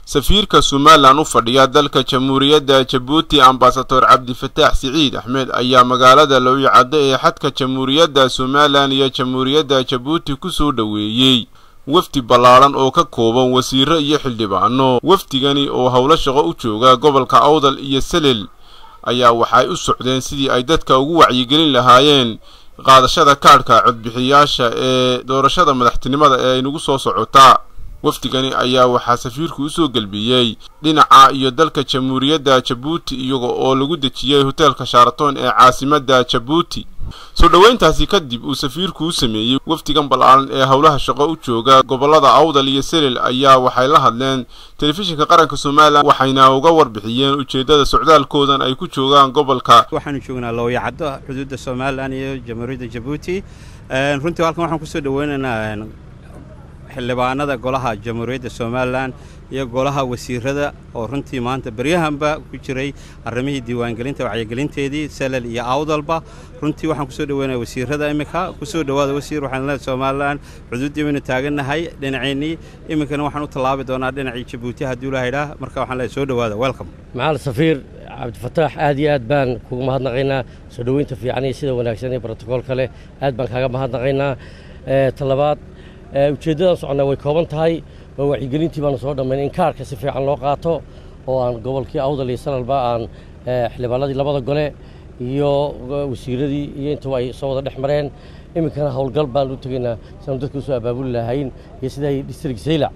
safiirka somalilan u fadhiya dalka jamhuuriyadda jabuuti ambasador cabdifataax siciid axmed ayaa magaalada lowyacaddo ee xadka jamhuuriyadda somalilan iyo jamhuuriyadda jabuuti ku soo dhoweeyey wafdi ballaadhan oo ka kooban wasiiro iyo xildhibaano wafdigani oo howlo shaqo u jooga gobolka awdal iyo selel ayaa waxay u socdeen sidii ay dadka ugu wacyigelin lahaayeen qaadashada kaadhka codbixiyaasha ee doorashada madaxtinimada ee ay nagu soo socotaa wafdigani ayaa waxaa safiirku usoo gelbiyey dhinaca iyo dalka jamhuuriyadda jabuuti iyaga oo lagu dejiyey hoteelka shaaraton ee caasimadda jabuuti soo dhoweyntaasi kadib uu safiirku u sameeyey wafdigan ballaaran ee howlaha shaqo u jooga gobollada awdal iyo selel ayaa waxay la hadleen telefishinka qaranka somalilan waxayna uga warbixiyeen ujeeddada socdaalkoodan ay ku joogaan gobolka waxaanu joognaa looyacaddo xuduudda somalilan iyo jamhuuriyadda jabuuti runtii halkan waxaan kusoo dhoweynaynaa xildhibaanada golaha jamhuuriyadda somalilan iyo golaha wasiirada oo runtii maanta beryahanba ku jiray arrimihii diiwaangelinta wacyigelinteedii selel iyo awdalba runtii waxaan kusoo dhoweynaya wasiirada iminka kusoo dhowaada wasiir waxaan leedahay somalilan xuduuddii baynu taagannahay dhinaceennii iminkana waxaan u tallaabi doonaa dhinacii jabuuti haddii ula haydhaa marka waxaan leedahay soo dhowaada welcome macal safiir cabdifataax aad iyo aad baan kugu mahadnaqaynaa soo dhoweynta fiican iyo sida wanaagsan ee brotokool kale aad baan kaaga mahadnaqaynaa talabaad ujeeddadan soconnaa way kooban tahay oo wacyigelintii baanu soo dhammayn in kaarka si fiican loo qaato oo aan gobolkii awdal iyo sanalba aan xildhibaanadii labada gole iyo wasiiradii iyo intuba ay soo wada dhex mareen iminkana howlgal baan u tegaynaa siaanu dadka usoo abaabuli lahayn iyo siday distrik saylac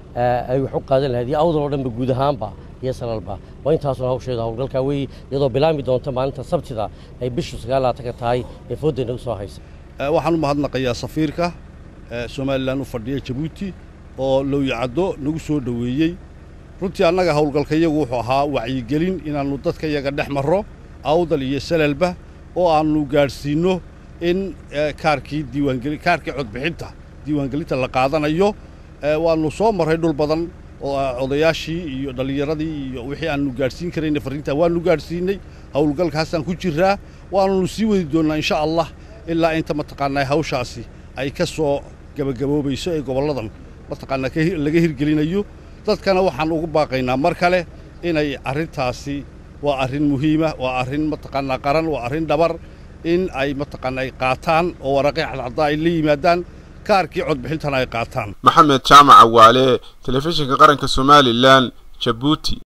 ay wax u qaadan lahayd iyo awdal oo dhanba guud ahaanba iyo sanalba waa intaasuna hawsheeda howlgalkaa weeye iyadoo bilaami doonta maalinta sabtida ay bishu sagaalaatanka tahay ee foodayna u soo haysa waxaan u mahadnaqayaa safiirka somalilan u fadhiya jabuuti oo lowyacaddo nagu soo dhoweeyey runtii annaga howlgalkayagu wuxuu ahaa wacyigelin inaannu dadka yaga dhex marro awdal iyo salalba oo aannu gaadhsiinno in kaarkii diiwaangeli kaarkii codbixinta diiwaangelinta la qaadanayo waannu soo marray dhul badan oo odayaashii iyo dhallinyaradii iyo wixii aannu gaadhsiin karayna farriintaa waannu gaadhsiinnay howlgalkaasaan ku jirraa waannu sii wadi doonnaa insha allah ilaa inta mataqaanaa hawshaasi ay ka soo gabagaboobayso ee gobolladan mataqaanaa laga hirgelinayo dadkana waxaan ugu baaqaynaa mar kale inay arrintaasi waa arrin muhiima waa arrin mataqaanaa qaran waa arrin dhabar in ay mataqaanaa ay qaataan oo waraqii cadcaddaa ay la yimaadaan kaarkii codbixintana ay qaataan maxamed jaamac awaale telefishinka qaranka somalilan jabuuti